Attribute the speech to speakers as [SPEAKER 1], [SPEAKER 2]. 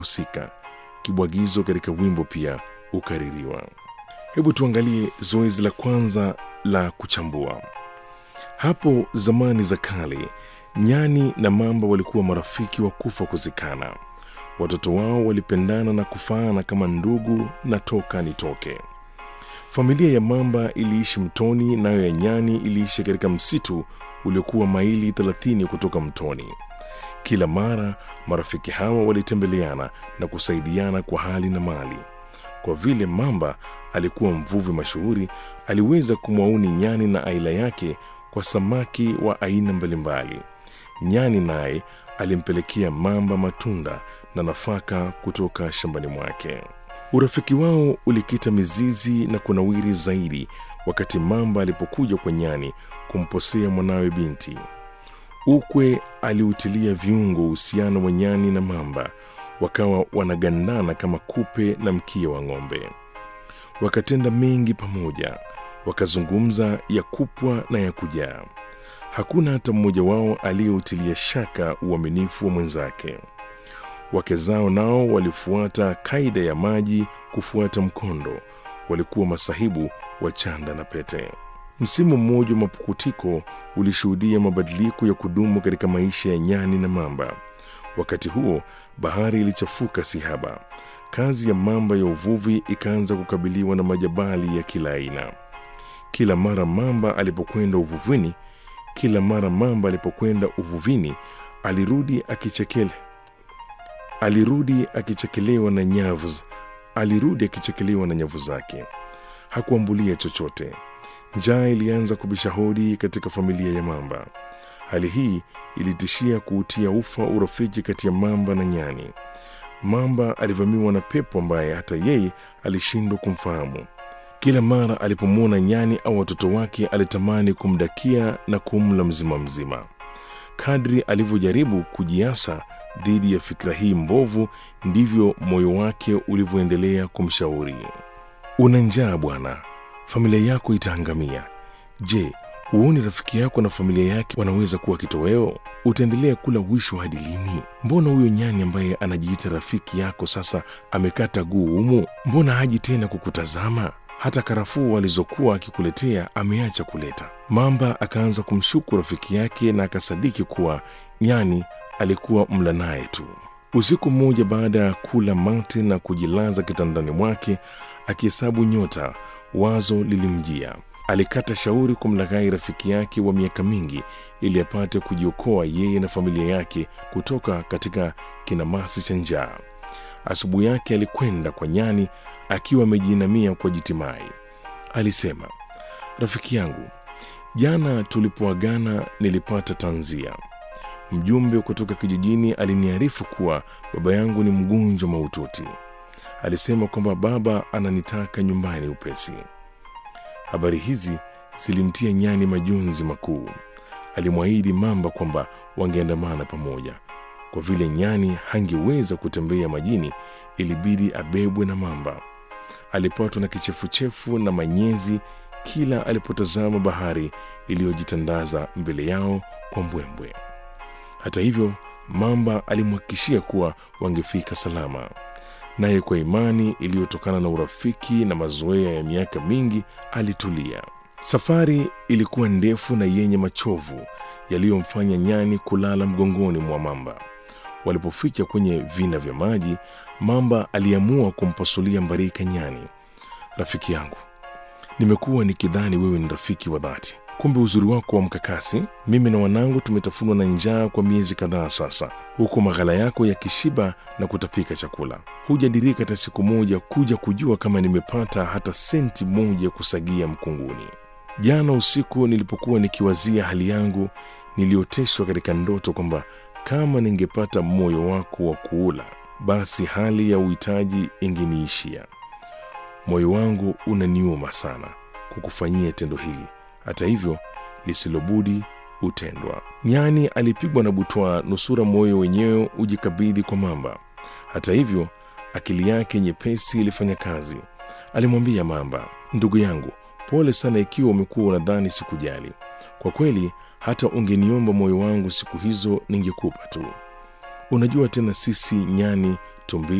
[SPEAKER 1] husika. Kibwagizo katika wimbo pia ukaririwa. Hebu tuangalie zoezi la kwanza la kuchambua. Hapo zamani za kale, nyani na mamba walikuwa marafiki wa kufa kuzikana. Watoto wao walipendana na kufaana kama ndugu na toka nitoke. Familia ya mamba iliishi mtoni, nayo ya nyani iliishi katika msitu uliokuwa maili 30 kutoka mtoni. Kila mara marafiki hawa walitembeleana na kusaidiana kwa hali na mali. Kwa vile mamba alikuwa mvuvi mashuhuri, aliweza kumwauni nyani na aila yake kwa samaki wa aina mbalimbali. Nyani naye alimpelekea mamba matunda na nafaka kutoka shambani mwake. Urafiki wao ulikita mizizi na kunawiri zaidi wakati mamba alipokuja kwa nyani kumposea mwanawe binti. Ukwe aliutilia viungo uhusiano wa nyani na mamba, wakawa wanagandana kama kupe na mkia wa ng'ombe. Wakatenda mengi pamoja, wakazungumza ya kupwa na ya kujaa. Hakuna hata mmoja wao aliyeutilia shaka uaminifu wa mwenzake. Wake zao nao walifuata kaida ya maji kufuata mkondo, walikuwa masahibu wa chanda na pete. Msimu mmoja wa mapukutiko ulishuhudia mabadiliko ya kudumu katika maisha ya nyani na mamba. Wakati huo bahari ilichafuka sihaba. Kazi ya mamba ya uvuvi ikaanza kukabiliwa na majabali ya kila aina. Kila mara mamba alipokwenda uvuvini, kila mara mamba alipokwenda uvuvini alirudi akichekele alirudi akichekelewa na nyavu alirudi akichekelewa na nyavu zake. Hakuambulia chochote. Njaa ilianza kubisha hodi katika familia ya mamba. Hali hii ilitishia kuutia ufa urafiki kati ya mamba na nyani. Mamba alivamiwa na pepo ambaye hata yeye alishindwa kumfahamu. Kila mara alipomwona nyani au watoto wake alitamani kumdakia na kumla mzima mzima. Kadri alivyojaribu kujiasa dhidi ya fikra hii mbovu, ndivyo moyo wake ulivyoendelea kumshauri. Una njaa bwana, familia yako itaangamia. Je, huoni rafiki yako na familia yake wanaweza kuwa kitoweo? Utaendelea kula wisho hadi lini? Mbona huyo nyani ambaye anajiita rafiki yako sasa amekata guu humu? Mbona haji tena kukutazama? Hata karafuu alizokuwa akikuletea ameacha kuleta. Mamba akaanza kumshuku rafiki yake na akasadiki kuwa nyani alikuwa mla naye tu. Usiku mmoja, baada ya kula mate na kujilaza kitandani mwake akihesabu nyota, wazo lilimjia. Alikata shauri kumlaghai rafiki yake wa miaka mingi ili apate kujiokoa yeye na familia yake kutoka katika kinamasi cha njaa. Asubuhi yake alikwenda kwa nyani akiwa amejiinamia kwa jitimai. Alisema, rafiki yangu, jana tulipoagana nilipata tanzia. Mjumbe kutoka kijijini aliniarifu kuwa baba yangu ni mgonjwa mahututi. Alisema kwamba baba ananitaka nyumbani upesi. Habari hizi zilimtia nyani majonzi makuu. Alimwahidi mamba kwamba wangeandamana pamoja. Kwa vile nyani hangeweza kutembea majini, ilibidi abebwe na mamba. Alipatwa na kichefuchefu na manyezi kila alipotazama bahari iliyojitandaza mbele yao kwa mbwembwe. Hata hivyo, mamba alimhakikishia kuwa wangefika salama, naye kwa imani iliyotokana na urafiki na mazoea ya miaka mingi alitulia. Safari ilikuwa ndefu na yenye machovu yaliyomfanya nyani kulala mgongoni mwa mamba. Walipofika kwenye vina vya maji, mamba aliamua kumpasulia mbarika nyani. Rafiki yangu, nimekuwa nikidhani wewe ni rafiki wa dhati kumbe uzuri wako wa mkakasi. Mimi na wanangu tumetafunwa na njaa kwa miezi kadhaa sasa, huku maghala yako yakishiba na kutapika chakula. Hujadirika hata siku moja kuja kujua kama nimepata hata senti moja ya kusagia mkunguni. Jana usiku nilipokuwa nikiwazia hali yangu, nilioteshwa katika ndoto kwamba kama ningepata moyo wako wa kuula, basi hali ya uhitaji ingeniishia. Moyo wangu unaniuma sana kukufanyia tendo hili hata hivyo lisilobudi hutendwa. Nyani alipigwa na butwaa, nusura moyo wenyewe ujikabidhi kwa mamba. Hata hivyo akili yake nyepesi ilifanya kazi. Alimwambia mamba, ndugu yangu, pole sana ikiwa umekuwa unadhani sikujali. Kwa kweli hata ungeniomba moyo wangu siku hizo ningekupa tu. Unajua tena sisi nyani, tumbili